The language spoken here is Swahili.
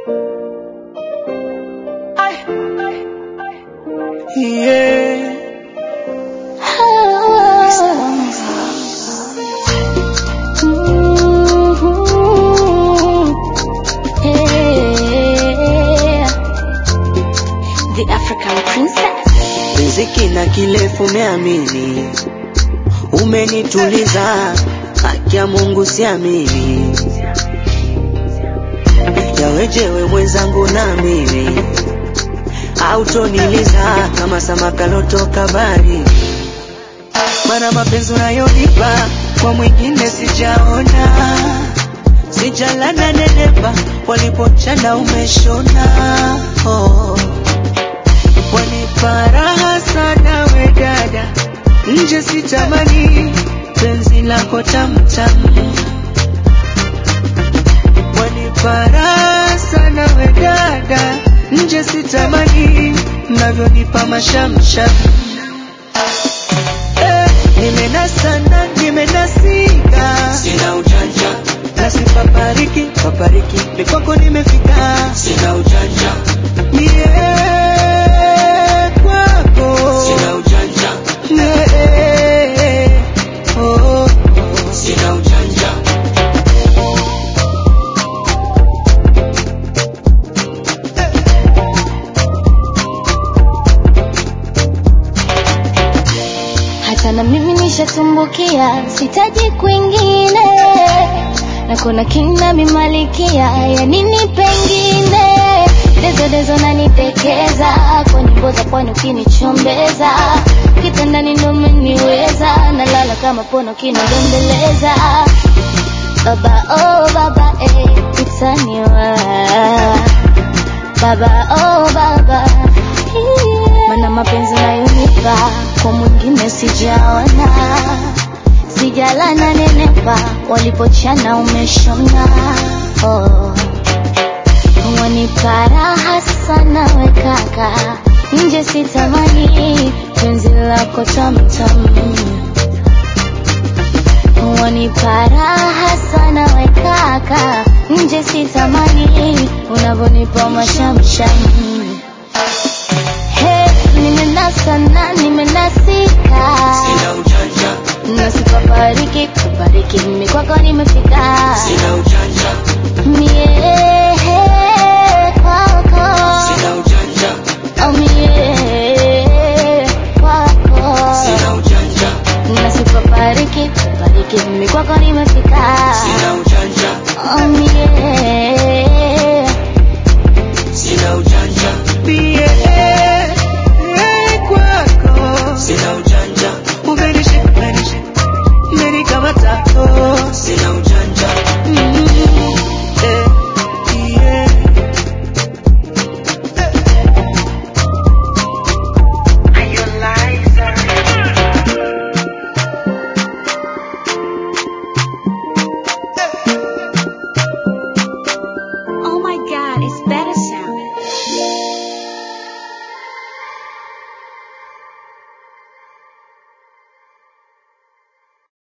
Yeah. The African princess. Riziki na kilefu umeamini, umenituliza, haki ya Mungu siamini, yawejewe mwenzangu na mimi autoniliza kama samaki lotoka bari, mana mapenzi unayonipa kwa mwingine sijaona, sijalana nenepa, walipochana umeshona oh. Wanipa raha sana we dada, nje sitamani penzi lako tamtamu. Wanipa raha sana we dada, nje sitamani mnavyonipa mashamsham. Eh, nimenasa na nimenasika, sina ujanja na sipapariki papariki, mikwako nimefika, sina ujanja mie kwako sina ujanja mie oh, oh. sina ujanja Hata na mimi nishatumbukia, sitaji kwingine, na kuna kina mimalikia ya nini pengine. Dezo dezo nanitekeza kwa nyimbo za pwani ukinichombeza, kitandani ndo umeniweza, nalala kama pono kinadembeleza. Baba oh baba eh, utaniwa baba oh baba mana mapenzi nayonipa kwa mwingine sijaona, sijalana nenepa, walipochana umeshona oh. Wanipa raha sana we kaka, nje sitamani penzi lako tamtam. Wanipa raha sana we kaka, nje sitamani unavyonipa mashamsham